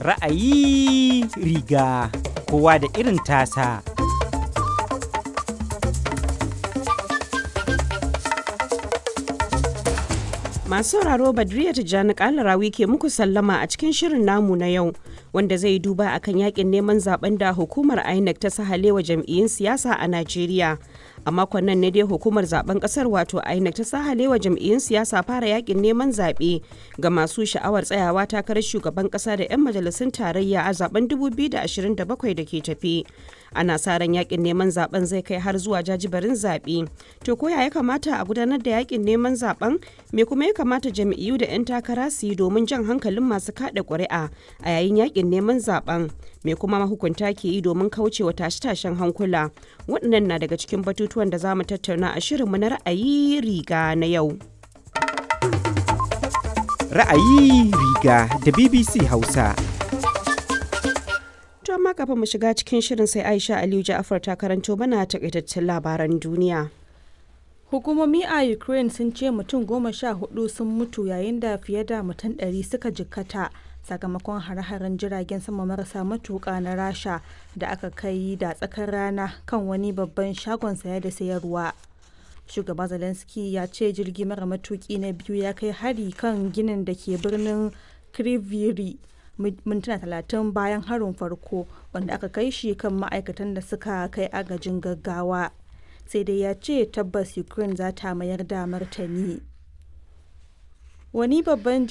Ra'ayi riga kowa da irin tasa. Masu sauraro Badriya Tijjani Kalarawi ke muku sallama a cikin shirin namu na yau wanda zai duba akan yakin neman zaben da hukumar INEC ta sahalewa jam'iyyun siyasa a Najeriya. A makon nan ne dai hukumar zaben kasar wato INEC ta sahalewa jam'iyyun siyasa fara yakin neman zaɓe ga masu sha'awar tsayawa takarar shugaban ƙasa da 'yan majalisun tarayya a zaben 2027 da ke tafi. Ana sa ran yakin neman zaben zai kai har zuwa jajibarin zaɓe. To ko ya kamata a gudanar da yakin neman zaben me kuma ya kamata jam'iyyu da 'yan takara su yi domin jan hankalin masu kada ƙuri'a a yayin yakin neman zaben me kuma mahukunta ke yi domin kaucewa tashe-tashen hankula waɗannan na daga cikin batutuwan da za mu tattauna a shirinmu na ra'ayi riga na yau Ra'ayi riga da BBC Hausa. to amma kafin mu shiga cikin shirin sai aisha aliyu ja'afar ta karanto mana takaitaccen labaran duniya Hukumomi a Ukraine sun ce mutum goma sha hudu sun mutu yayin da fiye da mutum ɗari suka jikkata sakamakon hare-haren jiragen sama marasa matuƙa na Rasha da aka kai da tsakar rana kan wani babban shagon saya da sayarwa. Shugaba Zelensky ya ce jirgi mara matuƙi na biyu ya kai hari kan ginin da ke birnin Kriviri mintuna talatin bayan harin farko wanda aka kai shi kan ma'aikatan da suka kai agajin gaggawa. sai dai ya ce tabbas ukraine za ta mayar da martani wani babban